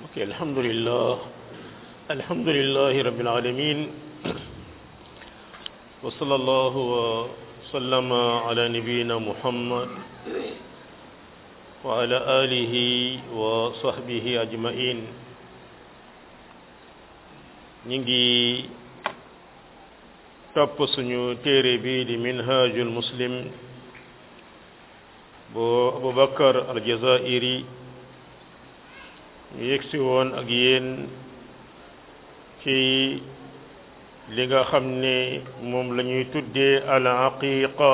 ok alhamdulillah alhamdulillahi rabbil alamin wa sallallahu wa sallama ala nabiyyina muhammad wa ala alihi wa sahbihi ajmain ñi ngi topp suñu téere bi di minhajul muslim bu abubakar aljazairi ñu yegsi woon ak yéen ci li nga xam ne moom la ñuy tuddee al aqiqa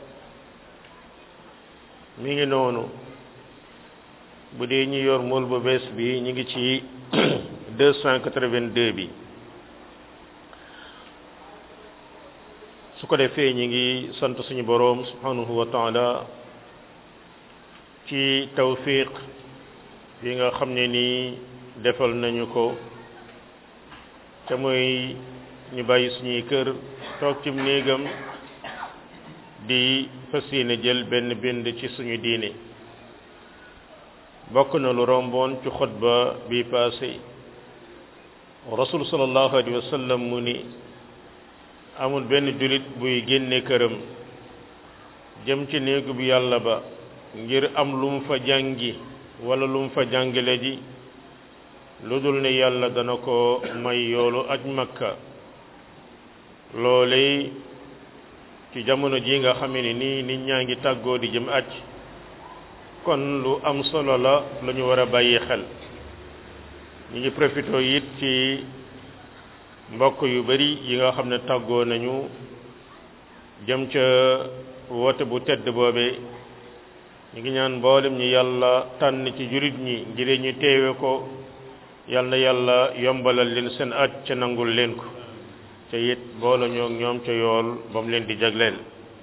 mi ngi noonu bu dee ñi yor mool bu bees bi ñu ngi ci deux cent quatre-vingt-deux bi su ko defee ñi ngi sant suñu boroom subhanahu wa taala ci tawfiq bi nga xam ne nii defal nañu ko te mooy ñu bàyyi suñuy kër toog ci néegam di fas yéene jël benn bind ci suñu diine bokk na lu romboon ci xutba bi passé rasul sallallahu alayhi wa sallam mu ni amul benn jullit buy génne këram jëm ci néegu bi yàlla ba ngir am lu mu fa jàngi wala lu mu fa jàngale ji lu dul ne yàlla dana ko may yoolu aj makka loole ci jamono ji nga xam ne nii nit ñaa ngi tàggoo di jëm aj kon lu am solo la lu ñu war a bàyyi xel ñu ngi profité it ci mbokk yu bari yi nga xam ne tàggoo nañu jëm ca woote bu tedd boobe ñu ngi ñaan mboolem ñi yàlla tànn ci jurit ñi ngir ñu teewe ko yal na yàlla yombalal leen seen aj ca nangul leen ko te it boole ñoo ñoom ca yool ba mu leen di jagleel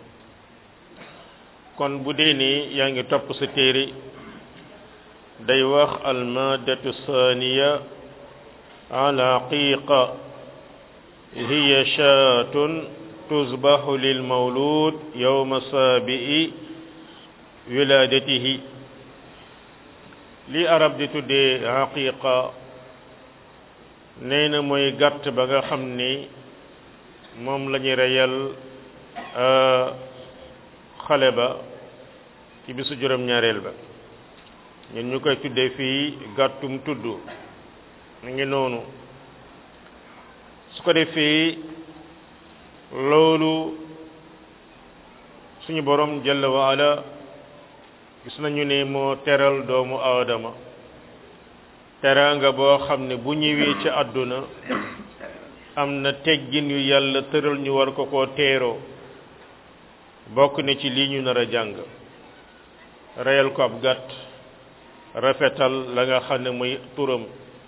kon bu dee ni yaa ngi topp sa téere day wax almadatu thaniya al aqiqa hiya shaatun tuzbahu lil mawlud yawma saabi'i wilaadatihi li arab di tuddee aqiqa nee na mooy gàtt ba nga xam ni moom la ñu reyal xale ba ci bisu juróom-ñaareel ba ñun ñu koy tuddee fii gàttum tudd mu ngi noonu su ko defee loolu suñu borom jalla wa ala gis nañu ne moo teral doomu aadama teraanga boo xam ne bu ñëwee ci àdduna am na teggin yu yàlla tëral ñu war ko koo teeroo bokk na ci lii ñu nar a jàng reyal ko ab gàtt rafetal la nga xam ne muy turam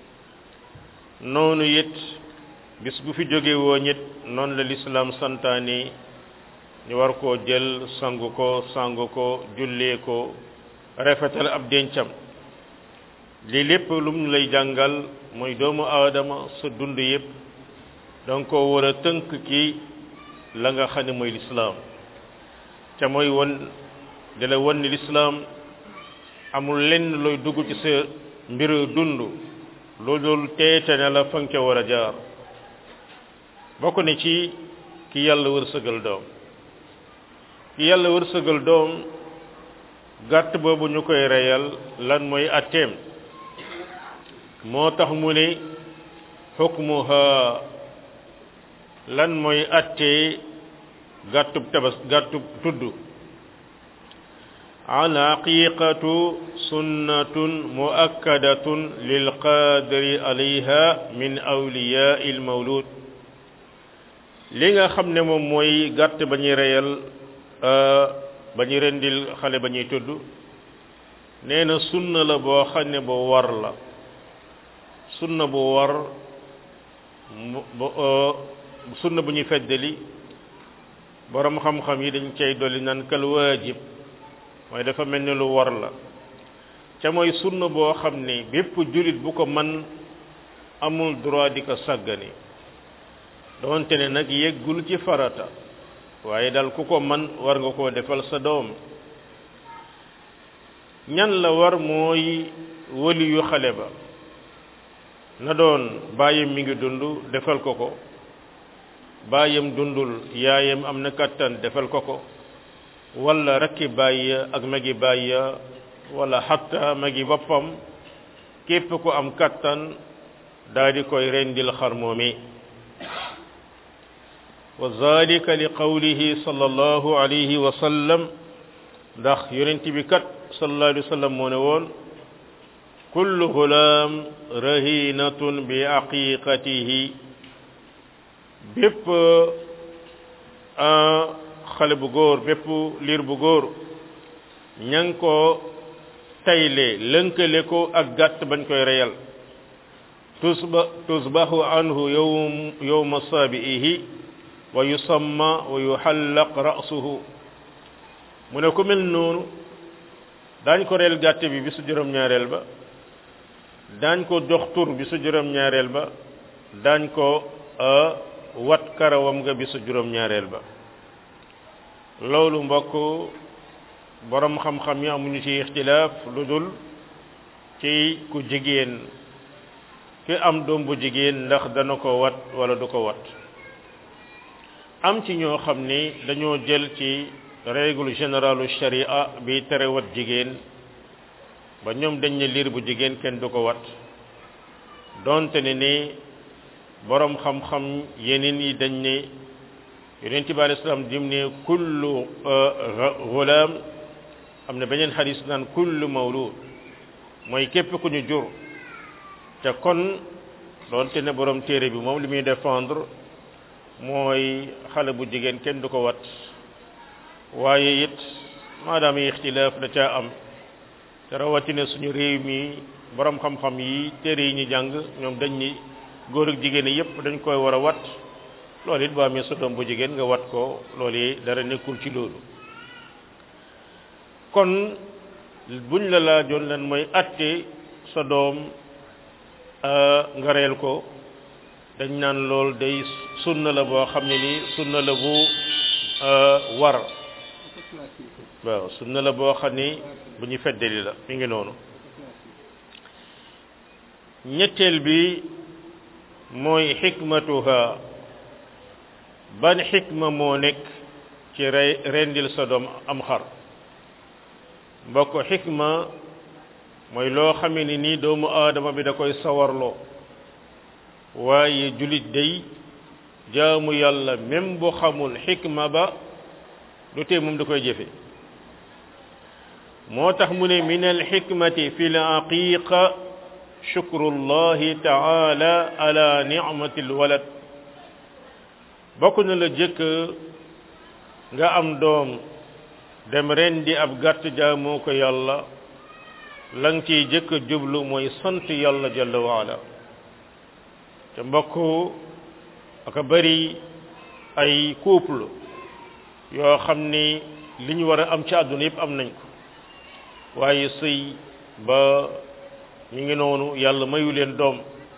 noonu it bis bu fi jóge woon it noonu la lislaam santaane ñu war koo jël sangu ko sangu ko jullee ko rafetal ab dencam lii lépp lu mu lay jàngal mooy doomu aadama sa dund yépp danga ko war a tënk ki la nga xam ne mooy lislaam te mooy won di la won ni lislaam amul lenn looy dugg ci sa mbiru dund loolu teete ne la fa nga ca war a jaar bokk ne ci ki yàlla wërsëgal doom ki yàlla wërsëgal doom gàtt boobu ñu koy reyal lan mooy atteem moo tax mu ne xukmuha lan mooy attee gàttub tabas gàttub tudd al aqiqatu sunnatun muakkadatun lil qadiri alayha min awliya il mawlud li nga xam ne moom mooy gàtt ba ñuy reyal ba ñu rendil xale ba ñuy tudd nee na sunna la boo xam ne bu war la sunna bu war sunna bu ñuy feddali borom xam-xam yi dañ cay dolli naan kal waajib mooy dafa mel ni lu war la ca mooy sunna boo xam ne bépp jullit bu ko man amul droit di ko sàggani doonte ne nag yeggul ci farata waaye daal ku ko man war nga koo defal sa doom ñan la war mooy wali yu xale ba na doon baayam mi ngi dund defal ko ko baayam dundul yaayam am na kattan defal ko ko wala rakki baay ak magi baay wala xatta magi boppam képp ko am kattan daal di koy rendil xar moomi wa zalika li qawlihi sallallahu alayhi wa sallam ndax yonent bi kat sallallahu alayhi wa sallam moo ne woon kullu gulaam rahinatun bi aqiqatihi bépp xale bu góor bépp liir bu góor ña ngi ko tayle lënkale ko ak gàtt bañ koy reyal tusba tusbahu anhu yowm yowma saabi'ihi wa yusamma wa yuhallaq ra'suhu mu ne ku mel noonu daañ ko reel gàtt bi bisu juróom-ñaareel ba daañ ko jox tur bisu juróom-ñaareel ba daañ ko wat karawam nga bisu juróom-ñaareel ba loolu mbokk borom xam-xam yi amuñu ci ixtilaaf lu dul ci ku jigéen ki am doom bu jigéen ndax dana ko wat wala du ko wat am ci ñoo xam ni dañoo jël ci règle générale sharia bi tere wat jigéen ba ñoom dañ ne liir bu jigéen kenn du ko wat donte ne ni borom xam-xam yeneen yi dañ ne yonent bi alei salaam dim ne kullu gulaam am na beneen xadis naan kullu mawlud mooy képp ku ñu jur te kon doonte ne borom téere bi moom li muy défendre mooy xale bu jigéen kenn du ko wat waaye it maadaama ixtilaaf da caa am te rawatina suñu réew mi borom xam-xam yi téere yi ñu jàng ñoom dañ ni góor ak jigéen yépp dañ koy war a wat loolu it boo amee sa doom bu jigéen nga wat ko loolu yi dara nekkul ci loolu kon buñ la laajoon lan mooy atte sa doom nga reel ko dañ naan loolu day sunna la boo xam ne ni sunna la bu war waaw sunna la boo xam ni bu ñu feddali la mi ngi noonu ñetteel bi mooy xikmatuha ban xikma moo nekk ci rey rendil sa doom am xar mbokk xikma mooy loo xamee ni nii doomu aadama bi da koy sawarloo waaye julit day jaamu yàlla même bu xamul xikma ba du tee moom da koy jëfe moo tax mu ne min alxikmati fi l aqiqa shukru llahi taala ala nicmati lwalad bokk na la jëkk nga am doom dem ren di ab gàtt jaamoo ko yàlla la nga ciy jëkk jublu mooy sant yàlla jalla waala te mbokk aka bari ay couple yoo xam ni li ñu war a am ci àdduna yëpp am nañ ko waaye sëy ba ñu ngi noonu yàlla mayu leen doom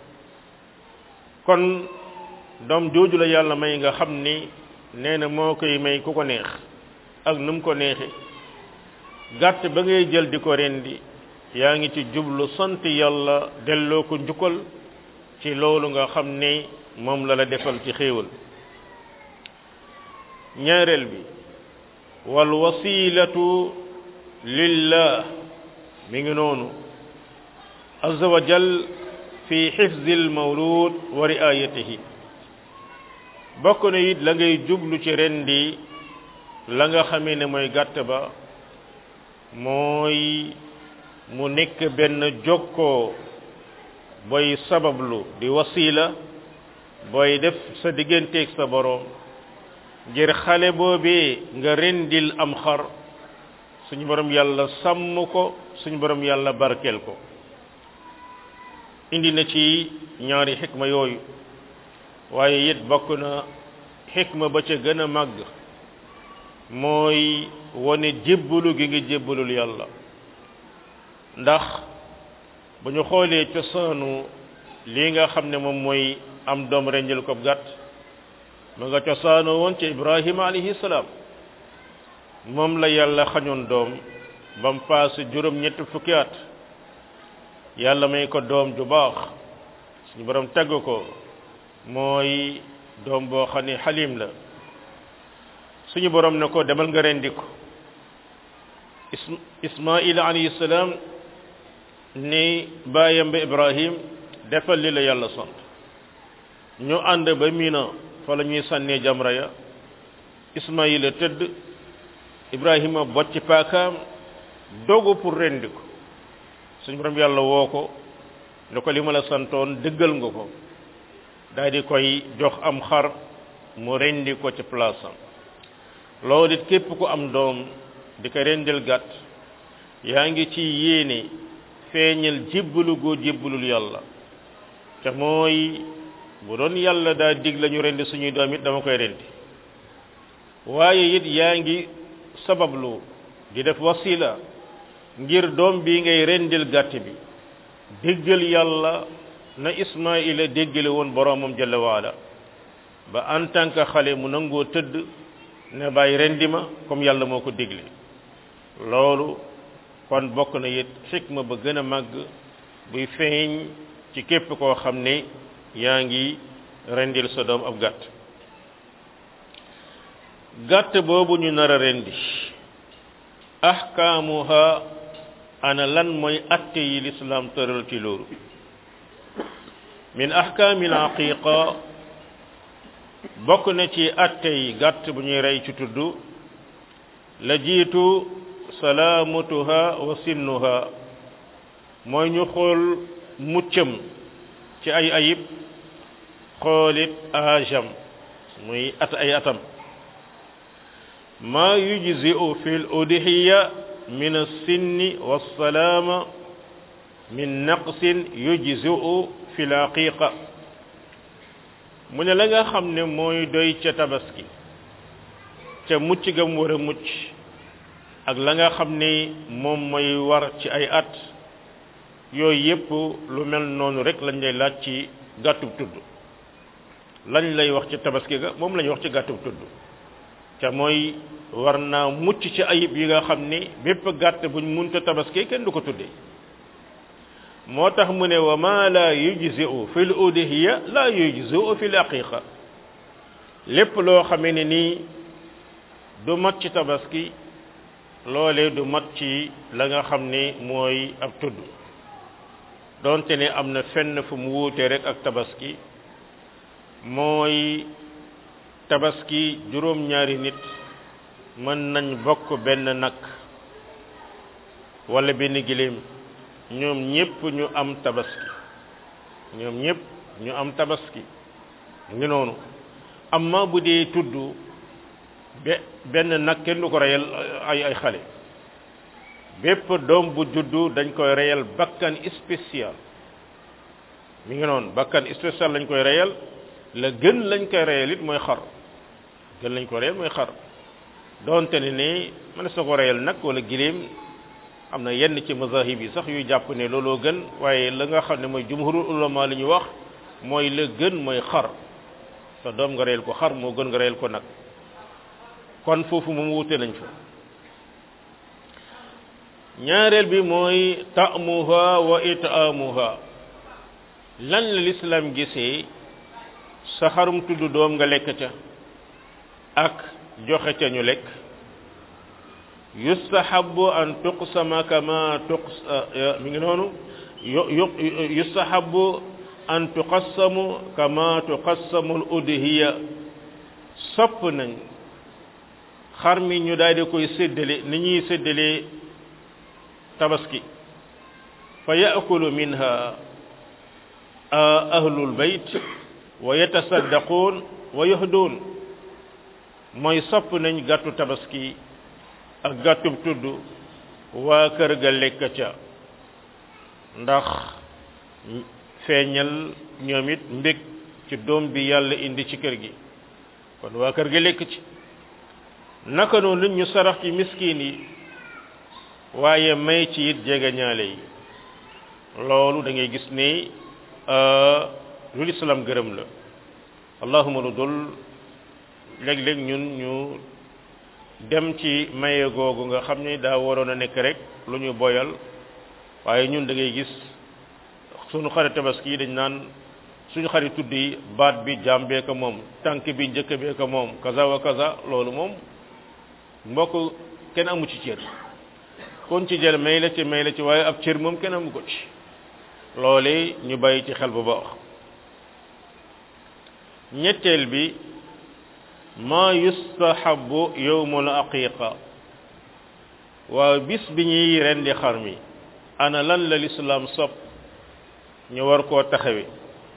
kon doom jooju la yàlla may nga xam ni nee na moo koy may ku ko neex ak nu mu ko neexe gàtt ba ngay jël di ko rendi yaa ngi ci jublu sant yàlla delloo ko njukkal ci loolu nga xam ni moom la la defal ci xéewal ñaareel bi wal wasilatu lillah mi ngi noonu azza wa jal fi xifzi al mawlud wa riayatihi bokk na it la ngay jublu ci rendi la nga xamee ne mooy gàtt ba mooy mu nekk benn jokkoo booy sabablu di wasila booy def sa digganteeg sa boroom ngir xale boobee nga rendil am xar suñu borom yàlla sàmm ko suñu borom yàlla barkeel ko indi na ci ñaari xikma yooyu waaye it bokk na xikma ba ca gën a màgg mooy wane jébbalu gi nga jébbalul yàlla ndax bu ñu xoolee cosaanu lii nga xam ne moom mooy am doom rendil ko gàtt ma nga cosaanoo woon ci ibrahima alayhi salaam moom la yàlla xañoon doom ba mu paase juróom ñetti fukki at yàlla may ko doom ju baax suñu borom tagg ko mooy doom boo xam ne xalim la suñu borom ne ko demal nga rendi ko ismail alayhi salaam ni baayam ba ibrahim defal li la yàlla sant ñu ànd ba mina fa la ñuy sànnee jamra ya ismaila tëdd ibrahima bocci paakaam dogu pour rendi ko suñu borom yàlla woo ko ne ko li ma la santoon dëggal nga ko daal di koy jox am xar mu rendi ko ci place am loolu it képp ku am doom di ko rendil gàtt yaa ngi ci yéene feeñal jébbalu goo jébbalul yàlla te mooy bu doon yàlla daa dig la ñu rendi suñuy doom it dama koy rendi waaye it yaa ngi sabablu di def wasila ngir doom bi ngay rendil gàtt bi déggal yàlla na ismaila déggale woon boromam jalla waala ba en tant que xale mu nangoo tëdd ne bàyyi rendi ma comme yàlla moo ko dégle loolu kon bokk na it xikma ba gën a màgg buy feeñ ci képp koo xam ne yaa ngi rendil sa doom ab gàtt gàtt boobu ñu nar a rendi ahkaamuha ana lan mooy atte yi lislaam tëral ci loolu min ahkaamil aqiqa bokk na ci atte yi gàtt bu ñuy rey ci tudd la jiitu salaamatuha wa sinnuha mooy ñu xool muccam ci ay ayib xoolit ajam muy at ay atam ma yujzi'u fi al-udhiya min as-sinni was-salama min naqsin yujzi'u fi al-aqiqa mu ne la nga xam ne mooy doy ca tabaski ca mucc gam war a mucc ak la nga xam ne moom mooy war ci ay at yooyu yépp lu mel noonu rek lañ lay laaj ci gàttub tudd lañ lay wax ci tabaski ga moom lañuy wax ci gàttub tudd ca mooy war naa mucc ci ayib yi nga xam ne bépp gàtt buñ munta tabaski kenn du ko tuddee moo tax mu ne wa ma la yujzi'u fil udhiya la yujzi'u fil aqiqa lépp loo xamee ne nii du mat ci tabaski loolee du mat ci la nga xam ne mooy ab tudd donte ne am na fenn fu mu wuute rek ak tabaski mooy tabaski juróom-ñaari nit mën nañ bokk benn nag wala benn giléem ñoom ñépp ñu am tabaski ñoom ñépp ñu am tabaski ngi noonu amma bu dee tudd be benn nag kenn du ko reyal ay ay xale bépp doom bu juddu dañ koy reyal bakkan spécial mi ngi noonu bakkan spécial lañ koy reyal la gën lañ koy reyal it mooy xar gën lañ ko reyal mooy xar doonte ne ni mën sa ko reyal nag wala giléem am na yenn ci mazahib yi sax yuy jàpp ne looloo gën waaye la nga xam ne mooy jumhurul ulama li ñu wax mooy la gën mooy xar sa doom nga reyal ko xar moo gën nga reyal ko nag kon foofu moom wute nañ fa ñaareel bi mooy ta'muha wa it'amuha lan la lislaam gisee sa xarum tudd doom nga lekk ca ak joxe ca ñu lekk yustahabu an tuqsama kama tuqs mi ngi noonu yustahabu an tuqassamu kama tuqassamu al-udhiya sopp nañ xar mi ñu daal di koy séddale ni ñuy séddale tabaski fa yaakulu minha ahlul bayt wa yatasaddaqun wa yuhdun mooy sopp nañ gàttu tabaski ak gàttub tudd waa kër ga lekk ca ndax feeñal ñoom it mbég ci doom bi yàlla indi ci kër gi kon waa kër ga lekk ci naka noonu ñu sarax ci miskin yi waaye may ci it jege ñaale yi loolu da ngay gis ni lu lislaam gërëm la allahuma lu dul léeg-léeg ñun ñu dem ci maye googu nga xam ni daa waroon a nekk rek lu ñu boyal waaye ñun da ngay gis sunu xare tabaski yi dañ naan suñu xarit tudd yi baat bi jàmbee ko moom tànk bi njëkk bee ko moom kaza wa kaza loolu moom mbokk kenn amu ci cër kon ci jël may la ci may la ci waaye ab cër moom kenn amu ko ci loole ñu bàyyi ci xel bu baax ñetteel bi ma yustahabu yowmul aqiqa waaw bis bi ñuy rendi xar mi ana lan la lislaam sopp ñu war koo taxawe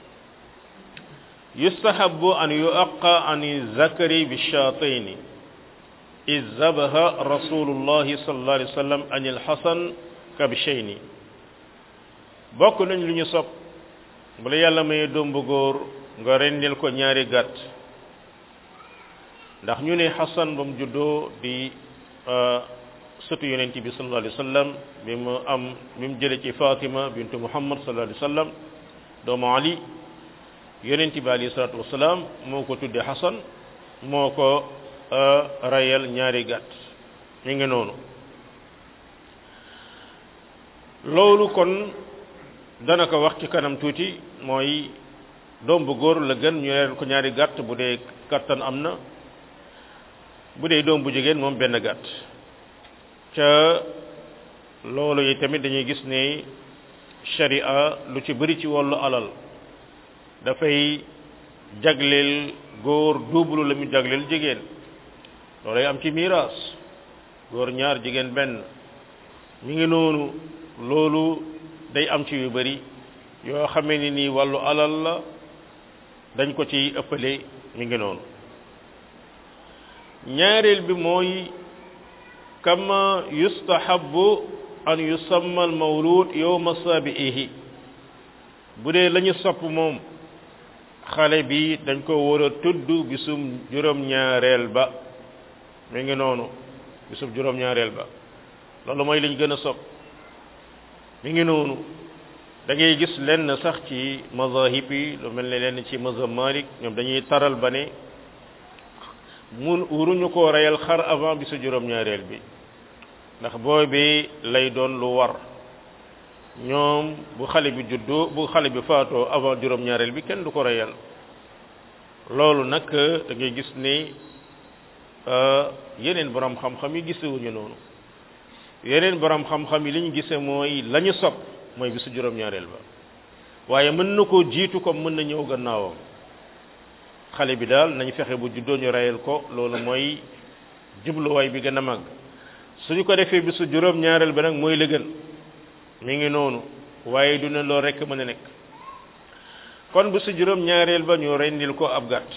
yustahabu an yuaqa an zakari bi shaatayni iz zabaha rasulullahi sallallahu alayhi wa sallam an ilxasan kabshayni bokk nañ lu ñu sopp bu la yàlla may doom bu góor nga rendil ko ñaari gàtt ndax ñu ne xasan ba mu juddoo di sëtu yonent bi sallallahu alayhi wa sallam bi mu am bi mu jële ci fatima bintu muhammad sallallahu alayhi wa sallam doomu ali yonent bi alayhi salatu wasalaam moo ko tudde xasan moo ko rayal ñaari gàtt mi ngi noonu loolu kon dana ko wax ci kanam tuuti mooy doom bu góor la gën ñu leen ko ñaari gàtt bu dee kattan am na bu dee doom bu jigéen moom benn gàtt ca loolu yi tamit dañuy gis ne sharia lu ci bëri ci wàllu alal dafay jagleel góor double la mu jagleel jigéen loolay am ci miiras góor ñaar jigéen benn mi ngi noonu loolu day am ci yu bëri yoo xamee ni nii wàllu alal la dañ ko ci ëppale mi ngi noonu ñaareel bi mooy kama yustahabu an yusamma al mawlud yowma sabi'ihi bu dee la ñu sopp moom xale bi dañ ko war a tudd bisum juróom-ñaareel ba mi ngi noonu bisum juróom-ñaareel ba loolu mooy liñ gën a sopp mi ngi noonu da ngay gis lenn sax ci mazahib yi lu mel ne lenn ci mazhab Malik ñoom dañuy taral ba ne mun wuruñu ko reyal xar avant bisu juróom-ñaareel bi ndax boobi lay doon lu war ñoom bu xale bi juddoo bu xale bi faatoo avant juróom-ñaareel bi kenn du ko reyal loolu nag da ngay gis ne yeneen borom xam-xam yi gisewuñu noonu yeneen borom xam-xam yi li ñu gise mooy la ñu sopp mooy bisu juróom-ñaareel ba waaye mën na koo jiitu comme mën na ñëw gannaawam xale bi daal nañ fexe bu juddoo ñu reyal ko loolu mooy jubluwaay bi gën a màgg suñu ko defee bisu juróom-ñaareel ba nag mooy la gën mi ngi noonu waaye du ne loolu rekk mën a nekk kon bisu juróom-ñaareel ba ñu rendil ko ab gàtt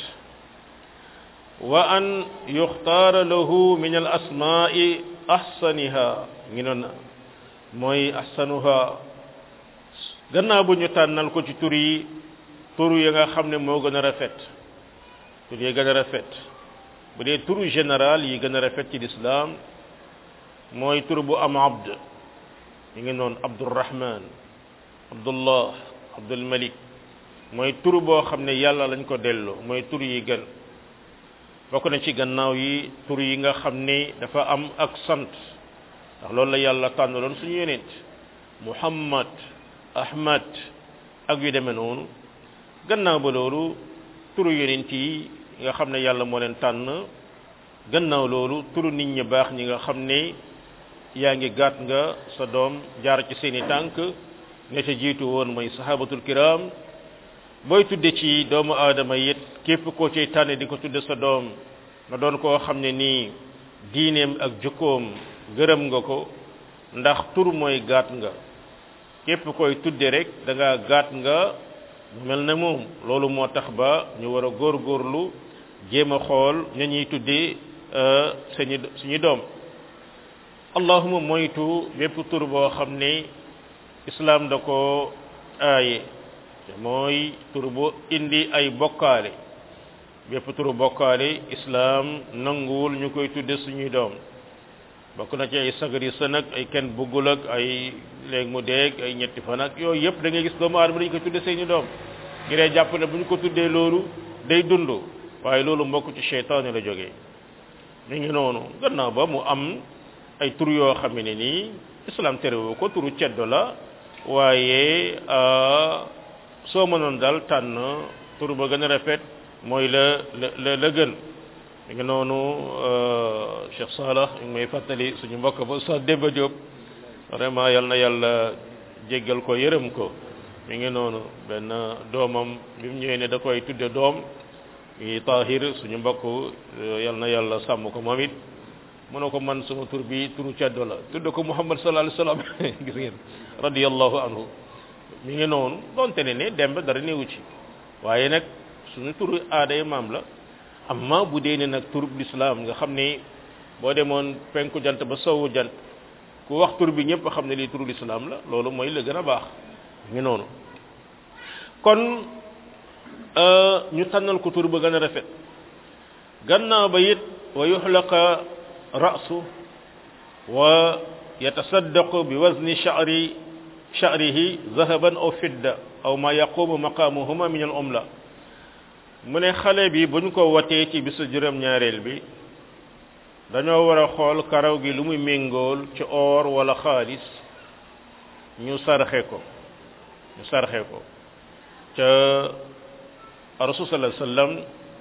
wa an yuxtaara lahu min al asmaai ahsaniha ngi noon mooy ahsanuha gannaaw bu ñu tànnal ko ci tur yi tur yi nga xam ne moo gën a rafet tur yi gën a rafet bu dee turu général yi gën a rafet ci lislaam mooy tur bu am abd mi ngi noonu abdurrahman abdullah abdul malik mooy tur boo xam ne yàlla lañ ko delloo mooy tur yi gën bokk na ci gannaaw yi tur yi nga xam ne dafa am ak sant ndax loolu la yàlla tànnaloon suñu yonent muhammad ahmad ak yu demee noonu gannaaw ba loolu turu yonent yi nga xam ne yàlla moo leen tànn gannaaw loolu turu nit ñi baax ñi nga xam ne yaa ngi gàtt nga sa doom jaar ci seeni tànk ne ca jiitu woon mooy sahabatul kiram booy tudde ci doomu aadama it képp koo cay tànne di ko tudde sa doom na doon koo xam ne nii diineem ak jukkoom gërëm nga ko ndax tur mooy gàtt nga képp koy tudde rek da nga gàtt nga mel na moom loolu moo tax ba ñu war a góorgóorlu jéem a xool ña ñuy tuddee suñu suñu doom allahuma moytu bépp tur boo xam ne islam da ko aaye te mooy tur bu indi ay bokkaale bépp turu bokkaale islam nanguwul ñu koy tudde suñuy doom bokk na ci ay sagari sa nag ay kenn buggul ak ay léegi mu deeg ay ñetti fan ak yooyu yëpp da ngay gis doomu aadama dañu koy tudde seeni doom ngiree jàpp ne bu ñu ko tuddee loolu day dund waaye loolu mbokk ci cheytaane la jógee mi ngi noonu gannaaw ba mu am ay tur yoo xam ne nii islam terewu ko turu ceddo la waaye soo mënoon daal tànn tur ba gën a rafet mooy la la la gën mi ngi noonu Cheikh Salah mi ngi may fàttali suñu mbokk ba Oustaz Demba Diop vraiment yal na yàlla jéggal ko yërëm ko mi ngi noonu benn doomam bi mu ñëwee ne da koy tudde doom mi Tahir suñu mbokk yal na yàlla sàmm ko moom it mu ne ko man sama tur bi turu caddo la tudde ko Muhammad sallallahu alayhi wasallam gis ngeen radiyallahu anhu mi ngi noonu donte ne ne demb dara néewu ci waaye nag suñu turu aaday maam la amma bu dee ne nag turub lislaam nga xam ne boo demoon penku jant ba sowu jant ku wax tur bi ñëpp xam ne lii turu lislaam la loolu mooy la gën a baax ngi noonu kon ñu tànnal ko tur ba gën a rafet gannaaw ba it wa yuxlaqa ra'su wa yatasaddaqu bi wazni sha'ri sha'rihi zahaban aw fidda aw ma yaqumu maqamuhuma min al umla mu ne xale bi buñ ko watee ci bisu juróom ñaareel bi dañoo war a xool karaw gi lu muy méngool ci or wala xaalis ñu sarxe ko ñu sarxe ko ca rasul sallallahu alayhi wasallam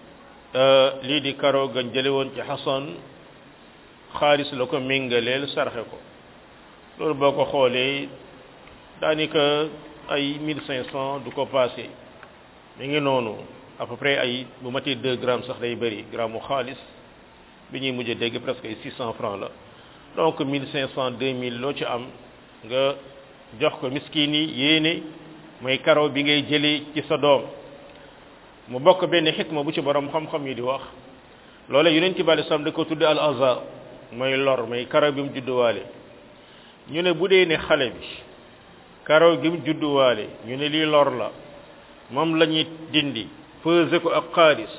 lii di karaw gañ jële woon ci xasan xaalis la ko méngaleel sarxe ko loolu boo ko xoolee daanaka ay mille cinq cent du ko passé mi ngi noonu à peu près ay bu matee deux grammes sax day bëri gramme mu xaalis bi ñuy mujj dégg presque ay six cent francs la donc mille cinq cent deux mille loo ci am nga jox ko miskin yi yéene mooy karaw bi ngay jëlee ci sa doom mu bokk benn xikma bu ci borom xam-xam yi di wax loola yonent bi alei salaam da ko tudde al aza mooy lor mooy karaw bi mu judduwaale ñu ne bu dee ne xale bi karaw gi mu judduwaale ñu ne lii lor la moom la ñuy dindi pesé ko ak xaalis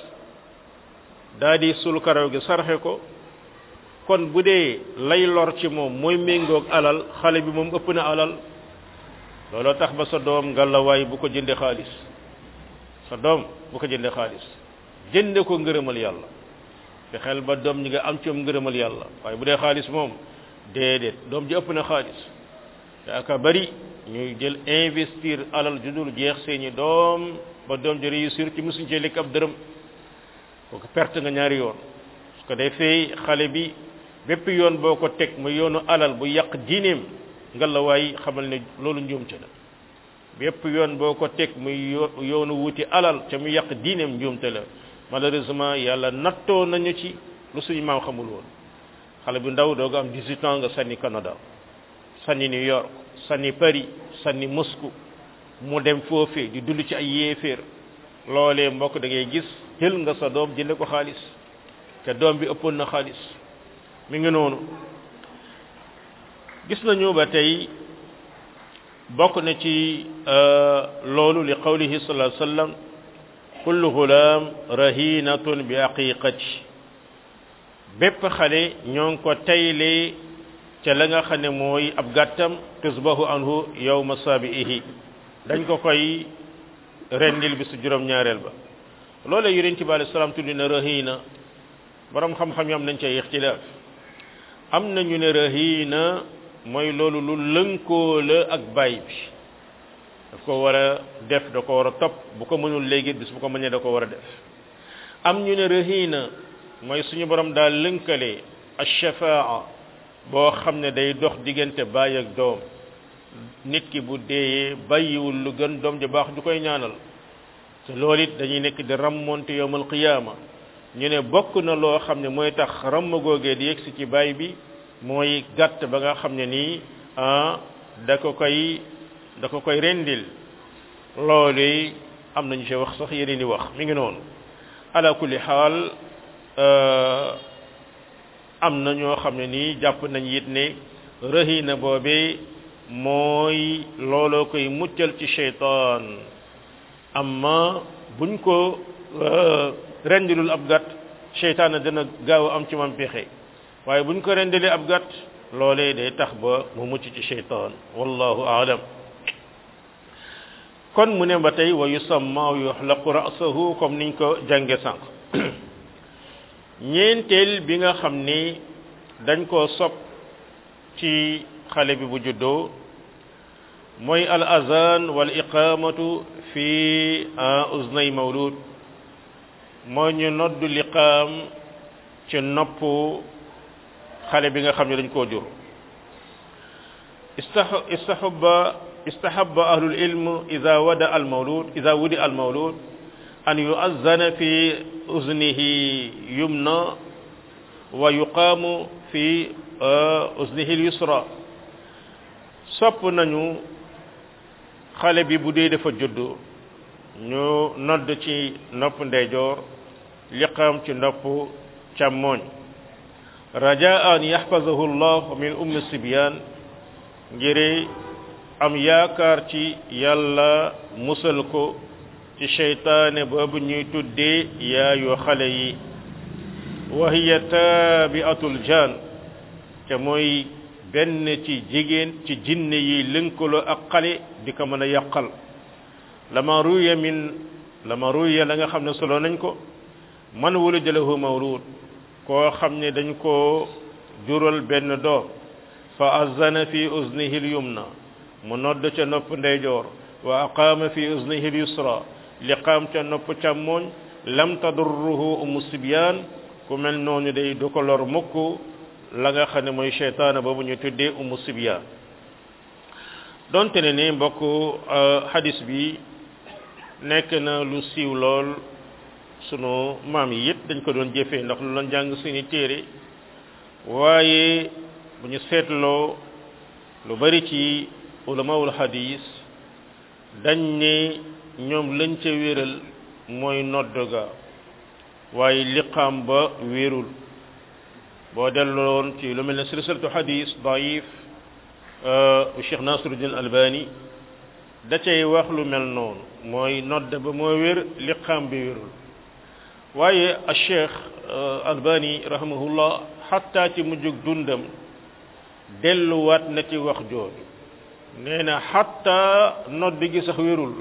daa di sul karaw gi sarxe ko kon bu dee lay lor ci moom mooy méngoog alal xale bi moom ëpp na alal looloo tax ba sa doom ngalawaay bu ko jënde xaalis sa doom bu ko jënde xaalis jënde ko ngërëmal yàlla te xel ba doom ñi nga am ci moom ngërëmal yàlla waaye bu dee xaalis moom déedéet doom ji ëpp na xaalis te aka bari ñuy jël investir alal ju dul jeex seeni doom ba doom ji réussir ci musuñ cee lekk ab dërëm kooku perte nga ñaari yoon su ko defee xale bi bépp yoon boo ko teg mu yoonu alal bu yàq diineem nga la waay xamal ne loolu njuumte la bépp yoon boo ko teg muy yoonu wuti alal te mu yàq diineem njuumte la malheureusement yàlla nattoo nañu ci lu suñu maam xamul woon xale bu ndaw dooga am 18 ans nga sànni Canada sànni New York sànni Paris sànni Moscou mu dem foofee di dund ci ay yéeféer loolee mbokk da ngay gis jël nga sa doom jënde ko xaalis te doom bi ëppoon na xaalis mi ngi noonu gis nañu ba tey bokk na ci loolu li qawlihi sallallahu alayhi wasallam kullu ghulam rahinatun bi aqiqati bépp xale ñoo ngi ko taylee ca la nga xam ne mooy ab gàttam tusbahu anhu yawma sabi'ihi dañ ko koy rendil bi su juróom ñaareel ba loolee yonent bi alayhi salaam tuddi na rahina borom xam-xam yi am nañ cay ixtilaaf am na ñu ne rahina mooy loolu lu lënkoo la ak baay bi daf ko war a def da ko war a topp bu ko mënul léegi bis bu ko mënee da ko war a def am ñu ne rahina mooy suñu borom daal lënkale ashafaa boo xam ne day dox diggante baay ak doom nit ki bu deeyee bàyyiwul lu gën doom ji baax du koy ñaanal te loolu it dañuy nekk di rammonte yowmal qiyaama ñu ne bokk na loo xam ne mooy tax ramm googee di yegsi ci baay bi mooy gàtt ba nga xam ne nii ah da ko koy da ko koy rendil loolu am nañu ci wax sax yeneen di wax mi ngi noonu ala kulli xaal am na ñoo xam ne nii jàpp nañ it ne rëhina boobee mooy looloo koy muccal ci sheytaan amma buñ ko rendilul ab gàtt sheytaan dana gaaw a am ci man pexe waaye buñ ko rendilee ab gàtt loolee day tax ba mu mucc ci sheytaan wallahu aalam kon mu ne ba tey wa yusamma yuxlaqu ra'sahu comme niñ ko jànge sànq ñeenteel bi nga xam ni dañ koo sopp ci xale bi bu juddoo mooy al azan wal iqamatu fi uznay mawlud mooy ñu noddu liqaam ci nopp xale bi nga xam ne dañ koo jur istahabba istahabba ahlul ilm ida wada al mawlud ida wudi al mawlud an yu'azzana fi uznihi yumna wa yuqaamu fi uznihi al yusra sopp nañu xale bi bu dee dafa judd ñu nodd ci nopp ndeyjoor liqaam ci nopp càmmooñ rajaa an yaxfazahu llah min ummi sibyan ngir am yaakaar ci yàlla musal ko ci seytaane boobu ñuy tuddee yaayu xale yi wa hiya taabiatul jaan te mooy benn ci jigéen ci jinne yi lënkaloo ak xale di ko mën a yàqal lama ruya min lama ruya la nga xam ne solo nañ ko man wulida lahu mawlud koo xam ne dañ koo jural benn doom fa azana fi uznihi lyumna mu nodd ca nopp ndeyjoor wa aqaama fi uznihi lyusra liqaam ca nopp càmmooñ lam tadurruhu umu sibyaan ku mel noonu day du ko lor mukk la nga xam ne mooy cheytaana boobu ñu tuddee umu sibyaan donte ne ni mbokk hadis bi nekk na lu siiw lool sunu maam yi yëpp dañ ko doon jëfee ndax lu doon jàng seeni téere waaye bu ñu seetloo lu bari ci ulamawul hadis dañ ne ñoom lañ ca wéral mooy nodd ga waaye liqaam ba wérul boo delloon ci lu mel ne silsilatu hadis daif bu Cheikh Nasiruddin Albani da cay wax lu mel noonu mooy nodd ba moo wér liqaam bi wérul waaye a Cheikh Albani rahimahullah xatta ci mujjug dundam delluwaat na ci wax jooju nee na xatta nodd gi sax wérul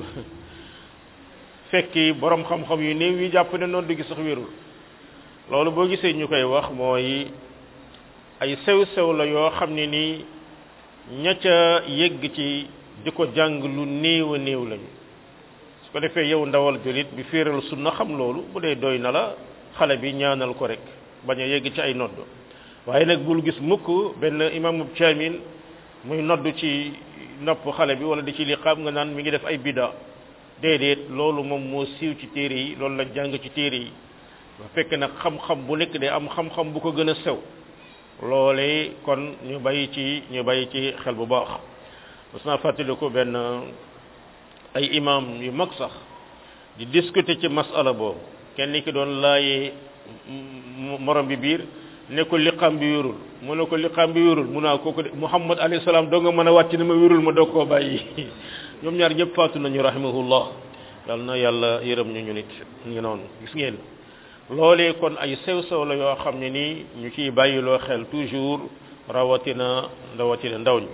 fekki borom xam-xam yu néew yi jàpp ne nodd gi sax wérul loolu boo gisee ñu koy wax mooy ay sew-sew la yoo xam ne nii ña ca yegg ci di ko jàng lu néew a néew lañu su ko defee yow ndawal julit bi féeral sunna xam loolu bu dee doy na la xale bi ñaanal ko rek bañ a yegg ci ay nodd waaye nag bul gis mukk benn imaamu caamin muy nodd ci nopp xale bi wala di ci liqaam nga naan mi ngi def ay bida déedéet loolu moom moo siiw ci téere yi loolu la jàng ci téere yi ba fekk nag xam-xam bu nekk day am xam-xam bu ko gën a sew loolee kon ñu bàyyi ci ñu bàyyi ci xel bu baax mas naa fàttali ko benn ay imam yu mag sax di discuter ci masala boobu kenn ki doon laayee morom bi biir ne ko liqaam bi wérul mu ne ko liqaam bi wérul mu naa kooku de muhammad alayhi salaam doo nga mën a wàcc ne ma wérul ma doog koo bàyyi ñoom ñaar ñëpp faatu nañu rahimahullah yal na yàlla yërëm ñu ñu nit ngi noonu gis ngeen loolee kon ay sew-sew la yoo xam ne nii ñu ciy bàyyiloo xel toujours rawatina rawatina ndaw ñi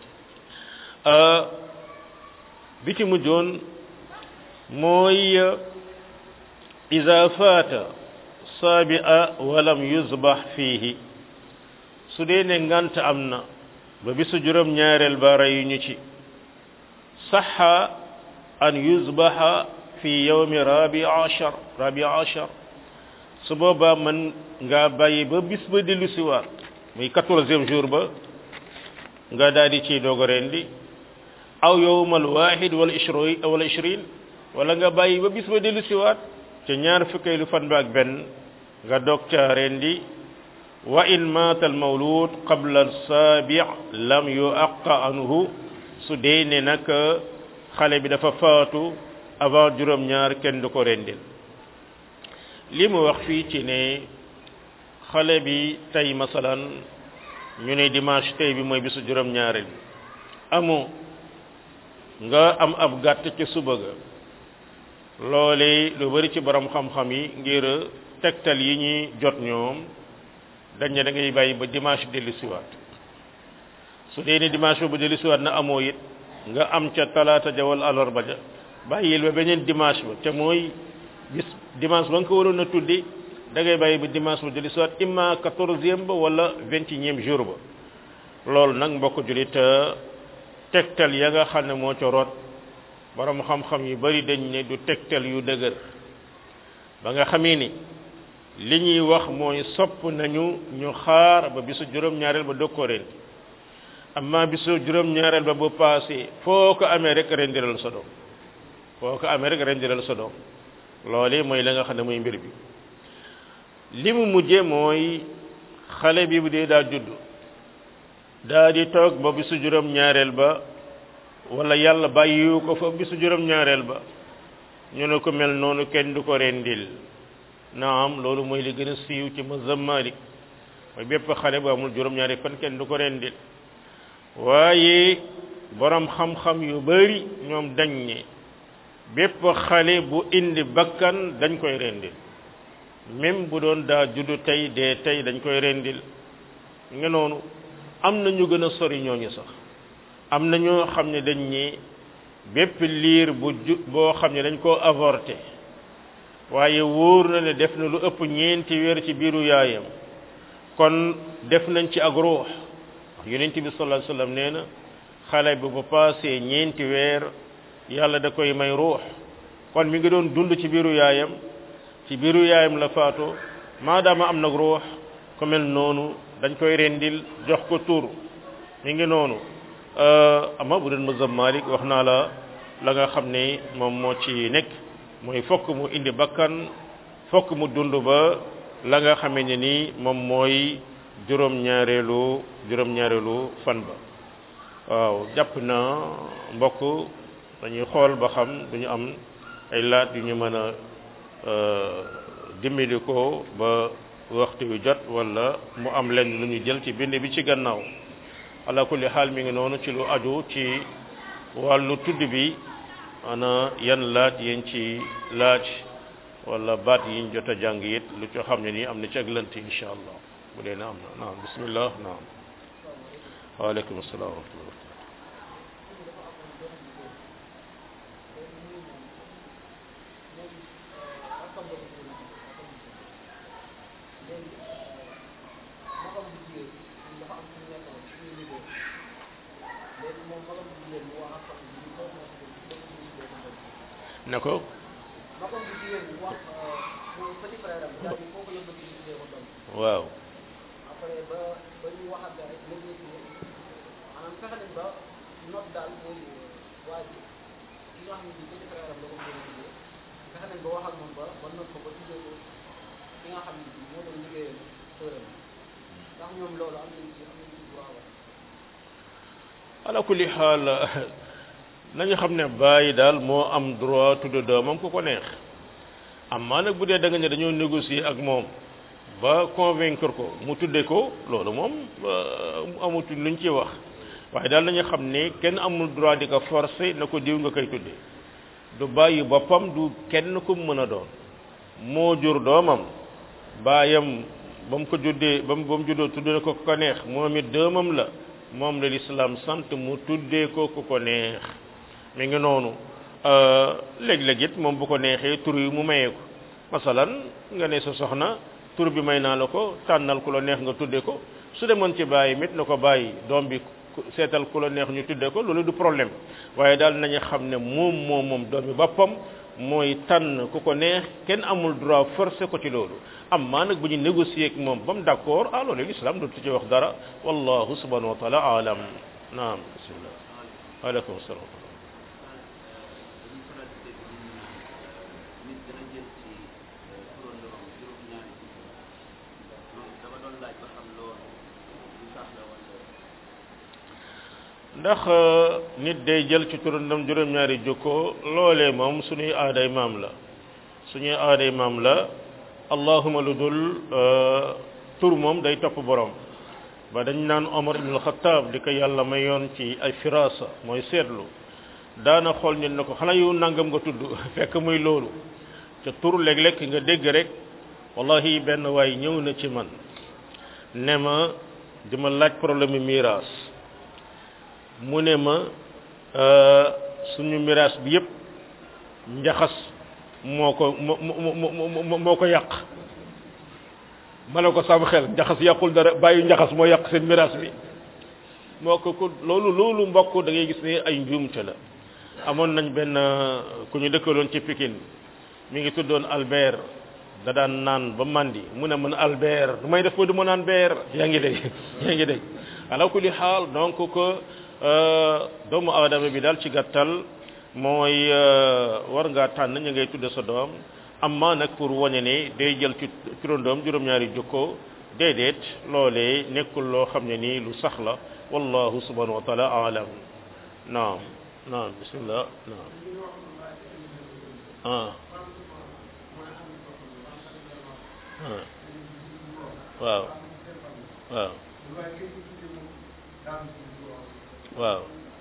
bi ci mujjoon mooy ida faata saabia walam yusbax fiihi su dee ne ngant am na ba bisu juróom ñaareel ba rey ñu ci saxa an yusbaxa fi yawmi rabi achar rabi achar su boobaa man nga bàyyi ba bis ba dellu siwaat muy quatorzième jour ba nga daal di ciy doog a rendi aw yowmal wahid wala ishrin wala ishrin wala nga bàyyi ba bis ba dellu siwaat ca ñaar fukkeelu fan ba ak benn nga doog ca rendi wa in maata al mawlud qabla al sabi lam yuaqa anhu su dee ne nag xale bi dafa faatu avant juróom-ñaar kenn du ko rendil li mu wax fii ci ne xale bi tey masalan ñu ne dimanche tey bi mooy bisu juróom-ñaareel amu nga am ab gàtt ci suba ga loole lu bari ci borom xam-xam yi ngir tegtal yi ñuy jot ñoom dañ ne da ngay bàyyi ba dimanche dellu siwaat su dee ne dimanche bu dellu siwaat na amoo it nga am ca talaata ja wala alarba ja bàyyil ba beneen dimanche ba te mooy bis dimanche ba nga ko waroon a tuddi da ngay bàyyi ba dimanche ba dellu siwaat imma quatorzième ba wala vingt et unième jour ba loolu nag mbokk julit tegtal ya nga xam ne moo ca root borom xam-xam yu bari dañ ne du tegtal yu dëgër ba nga xamee ni li ñuy wax mooy sopp nañu ñu xaar ba bisu juróom-ñaareel ba dog ko rendi amma bisu juróom-ñaareel ba bu paasee foo ko amee rek rendiral sa doom foo ko amee rek rendiral sa doom loolu mooy la nga xam ne mooy mbir bi li mu mujje mooy xale bi bu dee daa judd daa di toog ba bisu juróom-ñaareel ba wala yàlla bàyyiwu ko fa bisu juróom-ñaareel ba ñu ne ko mel noonu kenn du ko rendil naam loolu mooy li gën a siiw ci mazhab Malik mooy bépp xale bu amul juróom-ñaari fan kenn du ko rendil waaye borom xam-xam yu bari ñoom dañ ne bépp xale bu indi bakkan dañ koy rendil même bu doon daa juddu tey dee tey dañ koy rendil nga noonu am na ñu gën a sori ñooñu sax am na ñoo xam ne dañ ñi bépp liir bu ju boo xam ne dañ koo avorté waaye wóor na ne def na lu ëpp ñeenti weer ci biiru yaayam kon def nañ ci ak ruux wax yonent bi sallallahu alayhi wasallam nee na xale bi bu paasee ñeenti weer yàlla da koy may ruux kon mi ngi doon dund ci biiru yaayam ci biiru yaayam la faatoo maadaama am nag ruux ku mel noonu dañ koy rendil jox ko tur mi ngi noonu ama bu doon mazhab Malik wax naa la la nga xam ne moom moo ci nekk mooy fokk mu indi bakkan fokk mu dund ba la nga xamee ne ni moom mooy juróom-ñaareelu juróom-ñaareelu fan ba waaw jàpp na mbokk dañuy xool ba xam duñu am ay laat yu ñu mën a dimbali ko ba waxtu wi jot wala mu am lenn lu ñu jël ci bind bi ci gannaaw ala kulli xaal mi ngi noonu ci lu aju ci wàllu tudd bi ana yan laaj yéen ci laaj wala baat yiñ jot a jàng it lu ci xam ne nii am na ci ak lënt insha allah bu dee na am na naam bismillah naam waaleykum asalaam wa rahmatullah ne ko waaw ala kulli xaal nañu xam ne bàyyi daal moo am droit tudd doomam ku ko neex amma nag bu dee da nga ne dañoo négocier ak moom ba convaincre ko mu tudde ko loolu moom amutul luñ ci wax waaye daal nañu xam ne kenn amul droit di ko forcer na ko diw nga koy tudde du bàyyi boppam du kenn ku mën a doon moo jur doomam baayam ba mu ko juddee ba mu ba mu juddoo tudde ko ku ko neex moom it doomam la moom la lislaam sant mu tuddee ko ku ko neex mi ngi noonu léeg-léeg it moom bu ko neexee tur yi mu mayee ko masalan nga ne sa soxna tur bi may naa la ko tànnal ku la neex nga tudde ko su demoon ci bàyyi mit na ko bàyyi doom bi seetal ku la neex ñu tudde ko loolu du problème waaye daal nañu xam ne moom moom moom doom bi boppam mooy tànn ku ko neex kenn amul droit forcé ko ci loolu amma nag bu ñu négocier ak moom ba mu d'accord ah loolu l'islam du ci wax dara wallahu subhanahu wa taala alam naam bismillah aleykum salaam ndax nit day jël ci turandam juróom-ñaari jukko loolee moom suñuy aaday maam la suñuy aaday maam la allahuma lu dul tur moom day topp borom ba dañ naan Omar ibn al-Khattab di ko yàlla mayoon ci ay firasa mooy seetlu daana xool nit na ko xanaa yow nangam nga tudd fekk muy loolu te tur léeg-léeg nga dégg rek wallahi benn waay ñëw na ci man ne ma di ma laaj problème mu miraas mu ne ma suñu miraas bi yépp njaxas moo ko moo moo ko yàq ma ne ko sam xel njaxas yàqul dara bàyyi njaxas moo yàq seen miraas bi moo ko ku loolu loolu mbokk da ngay gis ne ay njuumte la amoon nañ benn ku ñu dëkkaloon ci Pikine mi ngi tuddoon Albert da daan naan ba mandi mu ne man Albert du may def ba du ma naan beer yaa ngi dégg yaa ngi dégg ala kulli xaal donc que doomu aadama bi daal ci gàttal mooy war ngaa tànn ñu ngay tudde sa doom amma nag pour wane ne day jël ci turandoom juróom-ñaari jukko déedéet loolee nekkul loo xam ne nii lu sax la wallahu subhanahu wa taala alam naam naam bismillah naam ah waaw waaw waaw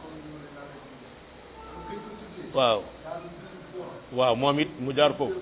waaw waaw moom it mu jaar foofu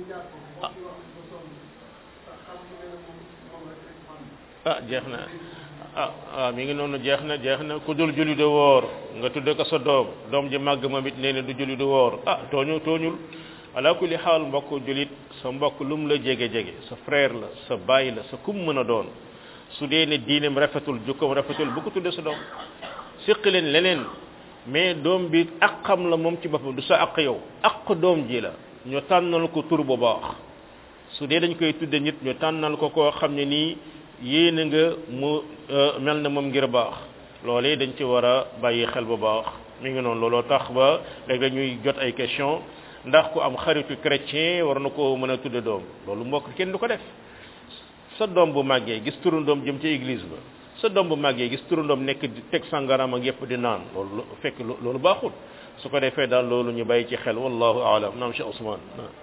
ah jeex na ah waaw mi ngi noonu jeex na jeex na ku dul julli du woor nga tudde ko sa doom doom ji màgg moom it nee na du julli du woor ah tooñu tooñul ala kulli xaal mbokk julit sa mbokk lu mu la jege jege sa frère la sa baay la sa kum mën a doon su dee ne diineem rafetul jukkoom rafetul bu ko tudde sa doom séq leen leneen mais doom bi aqam la moom ci boppam du sa aq yow aq doom ji la ñu tànnal ko tur bu baax su dee dañ koy tudde nit ñu tànnal ko koo xam ne nii yéene nga mu mel na moom ngir baax loolee dañ ci war a bàyyi xel bu baax mi ngi noonu looloo tax ba léegi ñuy jot ay question ndax ku am xaritu chrétien war na ko mën a tudde doom loolu mbokk kenn du ko def sa doom bu màggee gis turandoom jëm ci église ba sa doom bu màggee gis turandoom nekk di teg sangaram ak yëpp di naan loolu fekk loolu baaxul su ko defee daal loolu ñu bàyyi ci xel wallahu aalam naam Cheikh Ousmane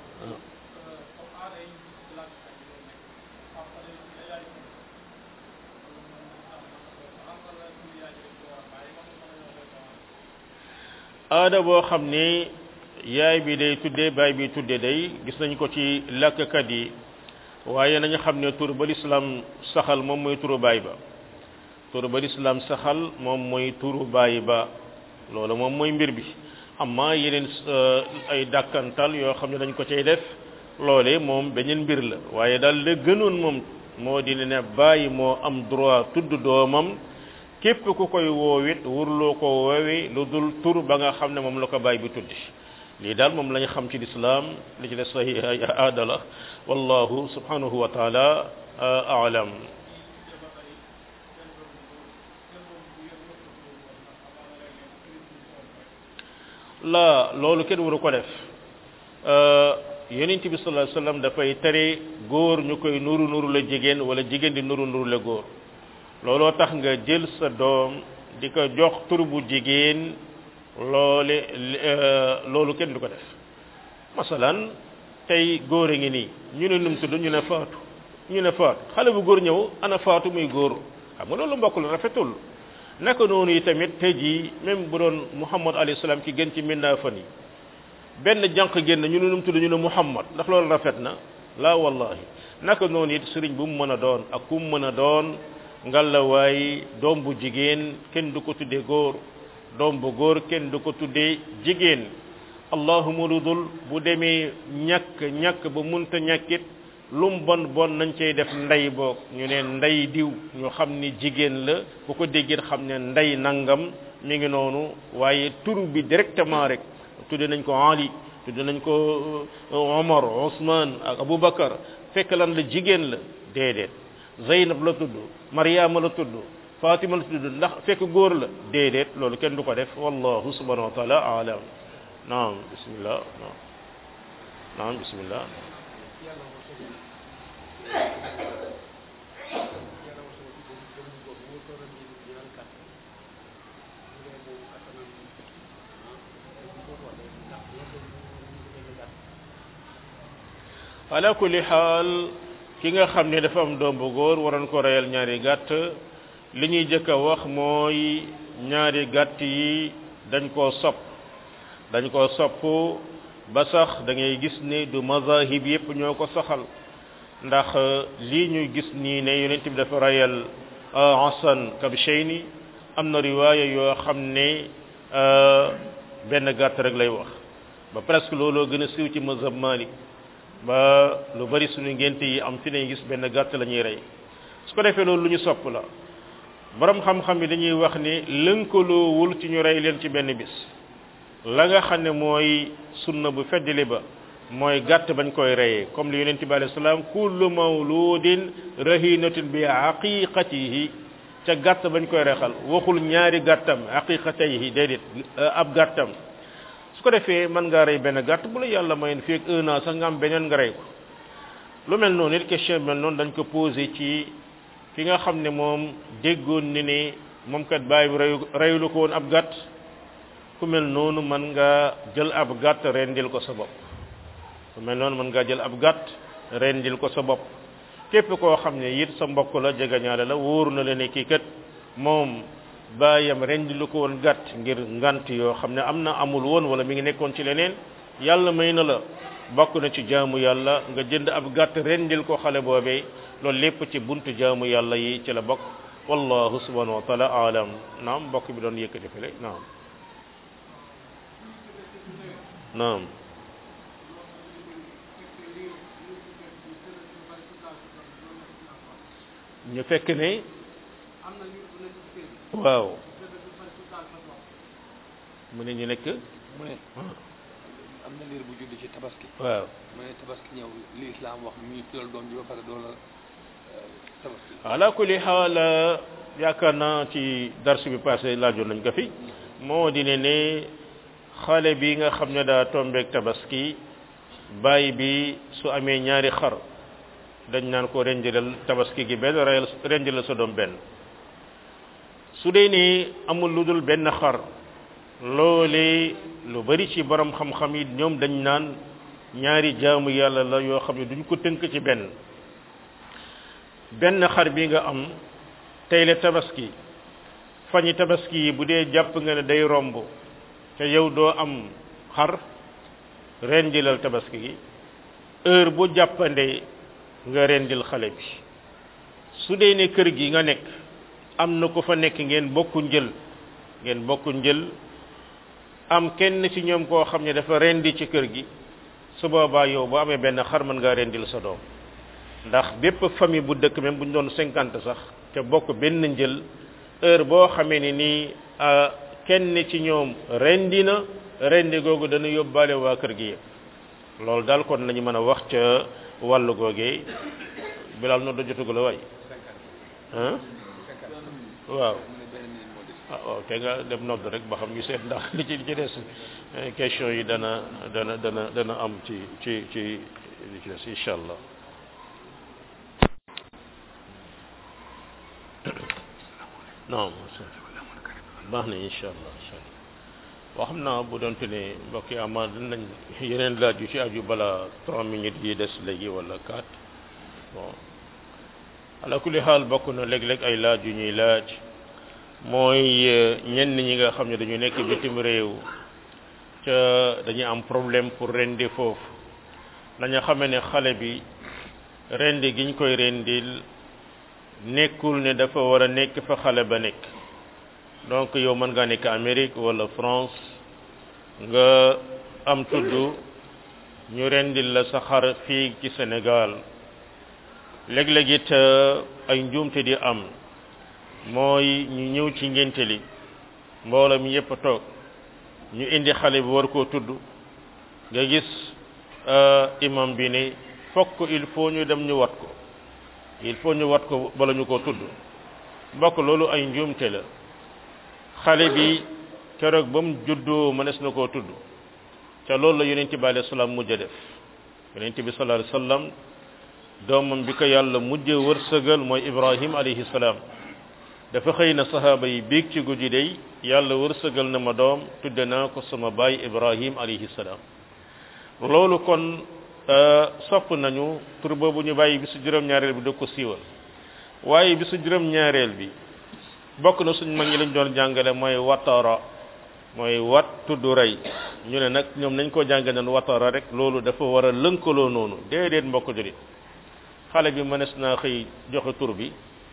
aada boo xam ni yaay bi day tuddee baay bi tuddee day gis nañ ko ci làkkat yi waaye nañu xam ne tur ba lislaam saxal moom mooy turu baay ba tur ba lislaam saxal moom mooy turu baay ba loolu moom mooy mbir bi amma yeneen ay dàkkantal yoo xam ne dañ ko cay def loole moom beneen mbir la waaye daal la gënoon moom moo di ne bàyyi moo am droit tudd doomam képp ku koy woowit wurloo ko woowe lu dul tur ba nga xam ne moom la ko bàyyi bi tuddi lii daal moom la ñu xam ci lislaam li ci des ay ay aada la wallahu subhanahu wa taala aalam la loolu kenn waru ko def yonent bi sallallahu alayhi wasallam dafay tere góor ñu koy nuru nuru la jigéen wala jigéen di nuru nuru la góor looloo tax nga jël sa doom di ko jox tur bu jigéen loole loolu kenn du ko def masalan tey góor a ngi nii ñu ne num tudd ñu ne faatu ñu ne faatu xale bu góor ñëw ana faatu muy góor xam nga loolu mbokk la rafetul naka noonu yi tamit tey jii même bu doon muhammad alayhi salaam ki gën ci mindaafan yi benn jànq génn ñu ne num tudd ñu ne muhammad ndax loolu rafet na la wallahi naka noonu it sëriñ bu mu mën a doon ak ku mu mën a doon ngalawaay doom bu jigéen kenn du ko tuddee góor doom bu góor kenn du ko tuddee jigéen allahuma lu dul bu demee ñàkk ñàkk ba munta ñàkkit lum bon bon nañ cay def ndey boog ñu ne ndey diw ñu xam ni jigéen la bu ko déggee xam ne ndey nangam mi ngi noonu waaye tur bi directement rek tudde nañ ko Ali tudde nañ ko Omar Ousmane ak Aboubacar fekk lan la jigéen la déedéet Zeynab la tudd Mariama la tudd Fatima la tudd ndax fekk góor la déedéet loolu kenn du ko def wallahu subhanahu wa taala alam naam bismillah naam naam bismillah ala kulli xaal ki nga xam ne dafa am doom bu góor waroon ko reyal ñaari gàtt li ñuy jëkk a wax mooy ñaari gàtt yi dañ koo sopp dañ koo sopp ba sax da ngay gis ne du mazahib yépp ñoo ko saxal ndax lii ñuy gis nii ne yonent bi dafa reyal Hasan Kabshayni am na riwaaya yoo xam ne benn gàtt rek lay wax ba presque looloo gën a siiw ci mazhab Malik ba lu bari suñu ngénte yi am fi ne gis benn gàtt la ñuy rey su ko defee loolu lu ñu sopp la borom xam-xam yi dañuy wax ni lënkaloowul ci ñu rey leen ci benn bis la nga xam ne mooy sunna bu feddali ba mooy gàtt bañ koy reyee comme li yonent bi alayhi salaam kullu mawludin rahinatun bi aqiqatihi ca gàtt bañ koy rexal waxul ñaari gàttam aqiqatayhi déedéet ab gàttam su ko defee mën ngaa rey benn gàtt bu la yàlla mayoon fii ak un an sax nga am beneen nga rey ko lu mel noonu it question mel noonu dañ ko posé ci ki nga xam ne moom déggoon ni ne moom kat bàyyi bi reyu reyulu ko woon ab gàtt ku mel noonu mën nga jël ab gàtt rendil ko sa bopp ku mel noonu mën ngaa jël ab gàtt rendil ko sa bopp képp koo xam ne it sa mbokk la jegañaale la wóoru na la ne kii kat moom bàyyam rendilu ko woon gàtt ngir ngant yoo xam ne am na amul woon wala mi ngi nekkoon ci leneen yàlla may na la bokk na ci jaamu yàlla nga jënd ab gàtt rendil ko xale boobee loolu lépp ci buntu jaamu yàlla yi ci la bokk wallahu subhanahu wa taala alam naam mbokk bi doon yëkkati fële naam naam ñu fekk ne waaw mu ne ñu nekk mu ne am na liir bu judd ci tabaski waaw mu ne tabaski ñëw li islam wax ñu tuddal doom ji ba pare doon la tabaski ala kulli xaal yaakaar naa ci darsu bi passé laajoon nañ ko fi moo di ne ne xale bi nga xam ne daa tombeek tabaski bàyyi bi su amee ñaari xar dañ naan ko renjilal tabaski gi benn reyal renjilal sa doom benn su dee ni amul lu dul benn xar loole lu bari ci borom xam-xam yi ñoom dañ naan ñaari jaamu yàlla la yoo xam ne duñ ko tënk ci benn benn xar bi nga am tey la tabaski fañi tabaski yi bu dee jàpp nga ne day romb te yow doo am xar rendilal tabaski gi heure bu jàppandee nga rendil xale bi su dee ne kër gi nga nekk am na ko fa nekk ngeen bokku njël ngeen bokku njël am kenn ci ñoom koo xam ne dafa rendi ci kër gi su boobaa yow boo amee benn xar mën ngaa rendil sa doom ndax bépp famille bu dëkk même bu ñu doon cinquante sax te bokk benn njël heure boo xamee ni nii kenn ci ñoom rendi na rendi googu dana yóbbaale waa kër gi yëpp loolu daal kon lañu mën a wax ca wàllu googee bilal no da jotugu la waay ah waaw ah waaw te nga dem nodd rek ba xam ñu seet ndax li ci li ci des question yi dana dana dana dana am ci ci ci li ci des incha allah non baax na incha allah incha allah boo xam naa bu doonte ne mbokk yi ama dinañ yeneen laaj yu ci aju bala trois minutes yi des léegi wala quatre bon ala kulli xaal bokk na léeg-léeg ay laaj yu ñuy laaj mooy ñenn ñi nga xam ne dañu nekk bitim réew ca dañuy am problème pour rendi foofu nañu xamee ne xale bi rendi giñ koy rendil nekkul ne dafa war a nekk fa xale ba nekk donc yow mën ngaa nekk Amérique wala France nga am tudd ñu rendil la sa xar fii ci Sénégal léeg-léeg it ay njuumte di am mooy ñu ñëw ci ngénte li mbooloo mi yépp toog ñu indi xale bi war koo tudd nga gis imam bi ne fokk il faut ñu dem ñu wat ko il faut ñu wat ko bala ñu koo tudd mbokk loolu ay njuumte la xale bi keroog ba mu juddoo mënees na koo tudd te loolu la yonent bi alayhi salaam mujj a def yonent bi sallallahu alayhi wasallam doomam bi ko yàlla mujj wërsëgal mooy ibrahim alayhi salaam dafa xëy na sahaaba yi biig ci guddi day yàlla wërsëgal na ma doom tudde naa ko sama baay ibrahim alayhi salaam loolu kon sopp nañu tur boobu ñu bàyyi bisu juróom-ñaareel bi da ko siiwal waaye bisu juróom-ñaareel bi bokk na suñ mag ñi lañ doon jàngale mooy watara mooy wat tudd rey ñu ne nag ñoom nañ ko jàngale noonu watara rek loolu dafa war a lënkaloo noonu déedéet mbokk julit xale bi mënees naa xëy joxe tur bi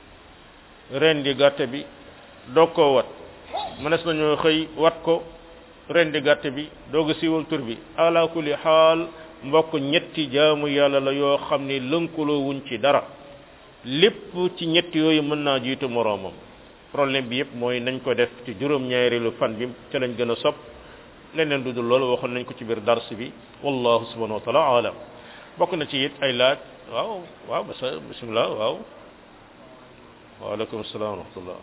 rendi gàtte bi doog koo wat mënees nañoo xëy wat ko rendi gàtte bi doog a siiwal tur bi ala kulli xaal mbokk ñetti jaamu yàlla la yoo xam ne lënkaloo wuñ ci dara lépp ci ñetti yooyu mën naa jiitu moroomam problème bi yëpp mooy nañ ko def ci juróom-ñaareelu fan bi ca lañ gën a sopp leneen du dul loolu waxoon nañ ko ci biir dars bi wallahu subhanahu wa taala alam bokk na ci it ay laaj waaw waaw basa bismillah waaw waaleykum salaam wa rahmatullah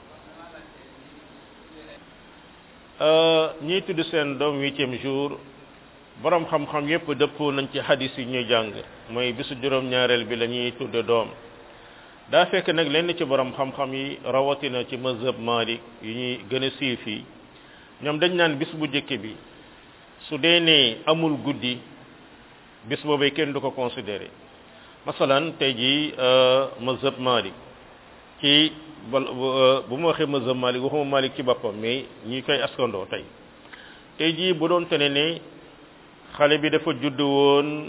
ñiy tudd seen doom huitième jour borom xam-xam yépp dëppoo nañ ci hadis yi ñuy jàng mooy bisu juróom-ñaareel bi la ñuy tudde doom daa fekk nag lenn ci borom xam-xam yi rawatina ci mazhab Malik yi ñuy gën a siiw fii ñoom dañ naan bis bu njëkk bi su dee ne amul guddi bis boobee kenn du ko considéré masalan tey jii mazhab Malik ci bal bu ma waxee mazhab Malik waxuma Malik ci boppam mais ñi koy askandoo tey tey jii bu doon tene ne xale bi dafa judd woon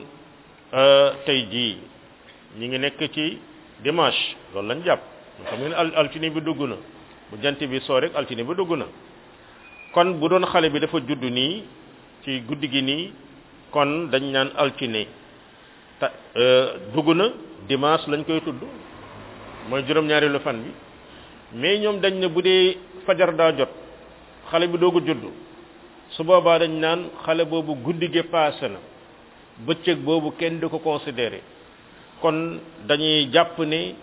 tey jii ñi ngi nekk ci dimanche loolu lañ jàpp xam ngeen al altine bi dugg na bu jant bi soo rek altine bi dugg na kon bu doon xale bi dafa judd nii ci guddi gi nii kon dañ naan altine ta dugg na dimanche lañ koy tudd mooy juróom-ñaareelu fan bi mais ñoom dañ ne bu dee fajar daa jot xale bi doogu judd su boobaa dañ naan xale boobu guddi gi paase na bëccëg boobu kenn du ko considéré kon dañuy jàpp ne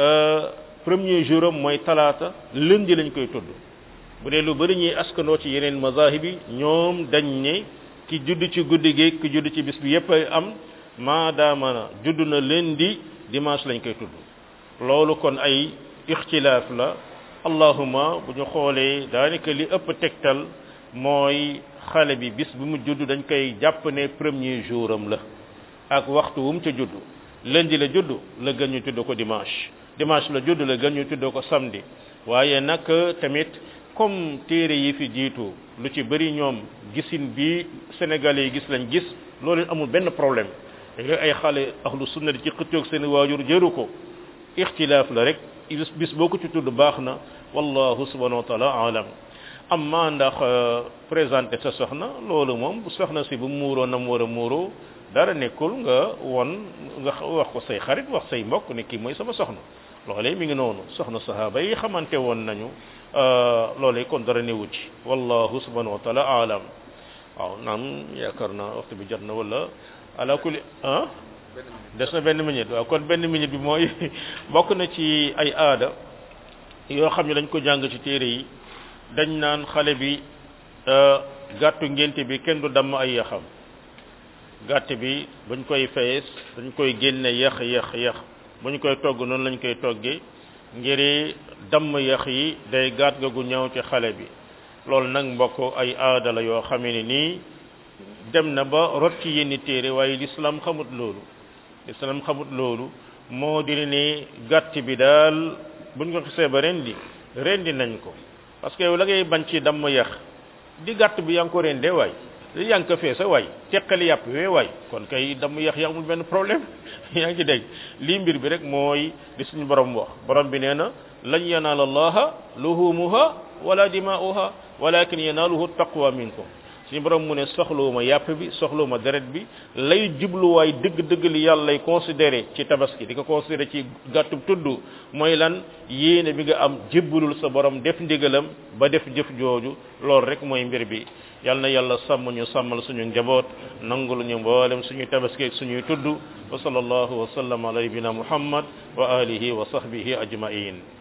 premier jour am mooy talaata lundi lañ koy tudd bu dee lu bari ñuy askanoo ci yeneen mazahib yi ñoom dañ ne ki judd ci guddi gi ki judd ci bis bi yépp ay am maadaama na judd na lundi dimanche lañ koy tudd loolu kon ay ixtilaaf la allahuma bu ñu xoolee daanaka li ëpp tegtal mooy xale bi bis bi mu judd dañ koy jàpp ne premier jour am la ak waxtu wu mu ca judd lundi la judd la gën ñu tudd ko dimanche dimanche la judd la gën ñu tudd ko samedi waaye nag tamit comme téere yi fi jiitu lu ci bëri ñoom gisin bi sénégalais yi gis lañ gis loolu amul benn problème léegi ay xale ahlu sunna di ci xëccoog seen waajur jëru ko ixtilaaf la rek bis boo ko ci tudd baax na wallahu subhanahu wa taala alam amma ndax présenté sa soxna loolu moom bu soxna si bu muuroo na mu war a muuroo dara nekkul nga won nga wax ko say xarit wax say mbokk ne kii mooy sama soxna loolee mi ngi noonu soxna sahaaba yi xamante woon nañu loolee kon dara newu ci wallahu subhanahu wa taala alam waaw naam yaakaar naa waxtu bi jot na wala ala kulli ah des na benn minute waaw kon benn minute bi mooy bokk na ci ay aada yoo xam ne dañ ko jàng ci téere yi dañ naan xale bi gàttu ngénte bi kenn du damm ay yaxam gàtt bi buñ koy fees dañ koy génne yax yax yax bu ñu koy togg noonu lañ koy toggee ngir damm yax yi day gàtt ga gu ñëw ci xale bi loolu nag mbokk ay aada la yoo xamee ne nii dem na ba rot ci yenn téere waaye l'islam xamut loolu l'islam xamut loolu moo di ne gàtt bi daal buñ ko xisee ba rendi rendi nañ ko parce que yow la ngay bañ ci damm yax di gàtt bi yaa ngi ko rendee waay li yaa ngi ko feesa waay teqali yàpp wee waay kon kay damm yax yi amul benn problème yaa ngi ci dégg lii mbir bi rek mooy di suñu borom wax borom bi nee na lan yanaala allaha luhumuha wala dimaa'uha walakin yanaaluhu taqwa minkum suñu borom mu ne soxlawuma yàpp bi soxlawuma deret bi lay jubluwaay dëgg-dëgg li yàlla lay considéré ci tabaski di ko considéré ci gàttu tudd mooy lan yéene bi nga am jébbalul sa borom def ndigalam ba def jëf jooju loolu rek mooy mbir bi yal na yàlla sàmm ñu sàmmal suñu njaboot nangul ñu mboolem suñu tabaski ak suñuy tudd wa sallallahu wa sallam ala nabina muhammad wa alihi wa sahbihi ajmain